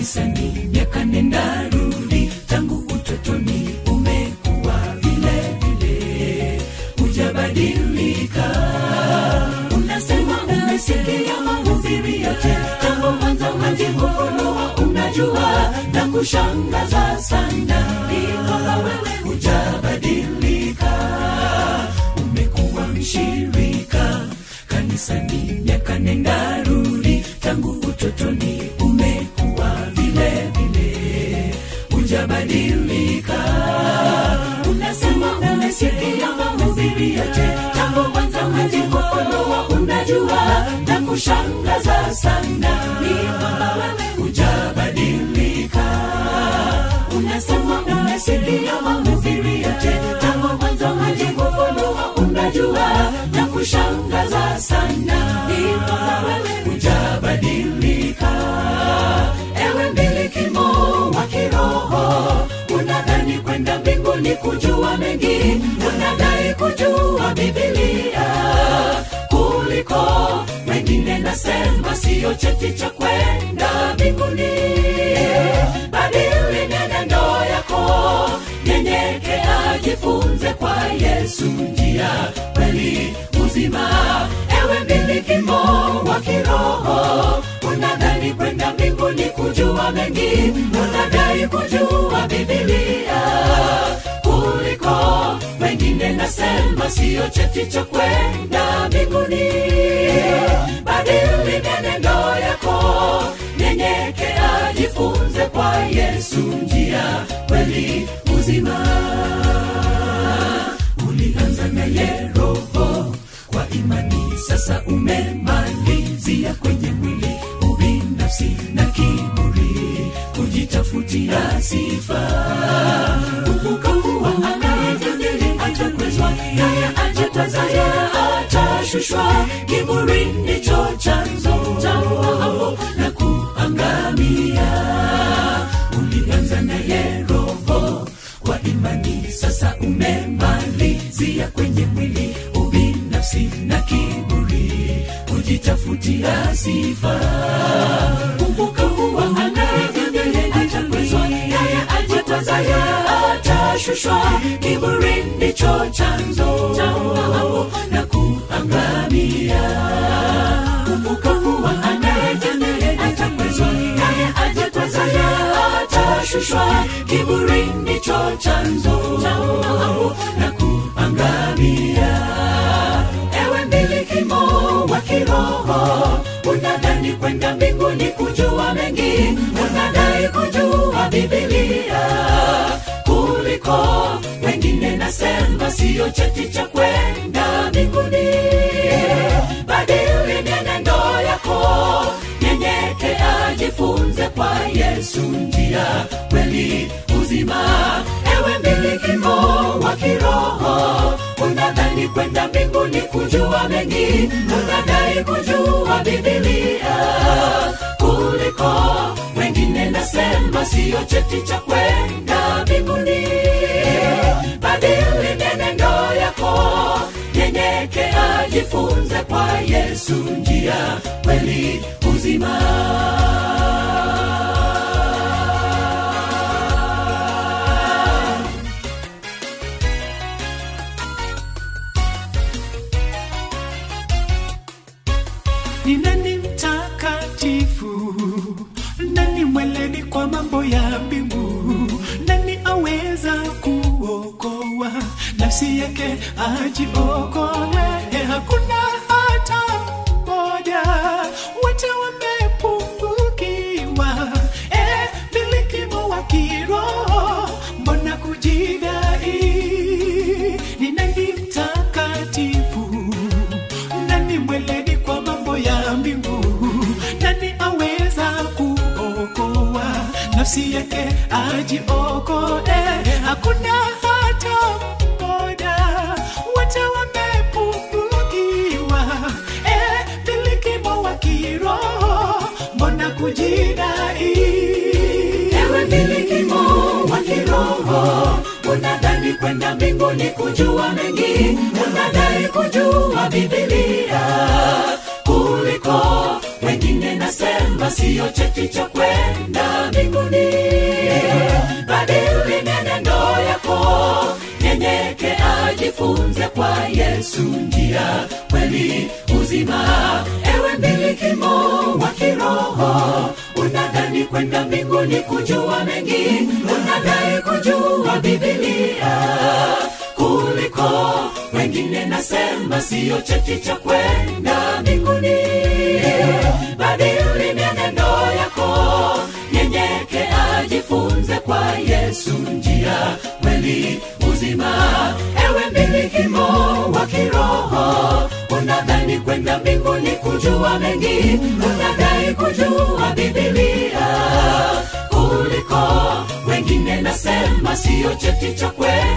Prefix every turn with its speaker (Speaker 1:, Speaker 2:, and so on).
Speaker 1: kanisani miaka nenda rudi tangu utotoni umekuwa vile vile hujabadilika unasema umesikia mahubiri yote tangu mwanzo hadi kufunua unajua na kushangaza sana ni kwamba wewe hujabadilika umekuwa mshirika kanisani miaka nenda rudi tangu utotoni umekuwa vile vile hujabadilika unasema umesikia mahubiri yote tangu mwanzo hadi kufunua unajua na kushangaza sana ni kwamba wewe hujabadilika unasema umesikia mahubiri yote tangu mwanzo hadi kufunua unajua na kushangaza sana ni kwamba wewe hujabadilika ewe mbilikimo wa kiroho unadhani kwenda mbinguni kujua mengi unadai kujua bibilia kuliko wengine nasema siyo cheti cha kwenda mbinguni badili nyenendo yako nyenyekea jifunze kwa yesu njia kweli uzima ewe mbilikimo wa kiroho unadhani kwenda mbinguni kujua mengi unadai kujua bibilia kuliko wengine nasema siyo cheti cha kwenda mbinguni badili nyenendo yako nyenyekea jifunze kwa yesu njia kweli uzima ulianza naye roho kwa imani sasa umemalizia kwenye mwili ubinafsi na kiburi kujitafutia sifa kumbuka kuwa anayejadili atakwezwa naye ajatazaya atashushwa kiburi ndicho chanzo cha uovu na kuangamia ulianza naye roho kwa imani sasa umemalizia kwenye mwili ubinafsi na kiburi kujitafutia sifa kumbuka kuwa anayejadili atakwezwa naye ajatazaya atashushwa kiburi ndicho chanzo cha uovu na kuangamia kumbuka kuwa anayejadili atakwezwa naye ajatazaya atashushwa kiburi ndicho chanzo cha uovu na kuangamia ewe mbilikimo wa kiroho unadhani kwenda mbinguni kujua mengi unadai kujua bibilia kuliko wengine nasema siyo cheti cha kwenda mbinguni badili nyenendo yako nyenyekea jifunze kwa yesu njia kweli uzima ewe mbilikimo wa kiroho unadhani kwenda mbinguni kujua mengi unadai kujua bibilia kuliko wengine nasema siyo cheti cha kwenda mbinguni badili nyenendo yako nyenyekea jifunze kwa yesu njia kweli uzima
Speaker 2: ni nani mtakatifu nani mweledi kwa mambo ya mbingu nani aweza kuokoa nafsi yake ajiokoe Eh, hakuna hata mmoja wote wamepungukiwa Eh, milikimo wa kiroho mbona kujidai ni nani mtakatifu nani mweledi kwa mambo ya mbingu nani aweza kuokoa nafsi yake ajiokoe hakuna hata mmoja wote wamepungukiwa eh, milikimo wa kiroho mbona kujidai
Speaker 1: ewe mbilikimo wa kiroho unadhani kwenda mbinguni kujua mengi unadai kujua bibilia kuliko wengine nasema siyo cheti cha kwenda mbinguni ajifunze kwa yesu njia kweli uzima ewe mbilikimo wa kiroho unadhani kwenda mbinguni kujua mengi unadai kujua bibilia kuliko wengine nasema siyo cheti cha kwenda mbinguni badili mienendo yako nyenyeke ajifunze kwa yesu njia kweli uzima ewe mbilikimo wa kiroho unadhani kwenda mbinguni kujua mengi unadai kujua bibilia kuliko wengine nasema siyo cheti cha kwenda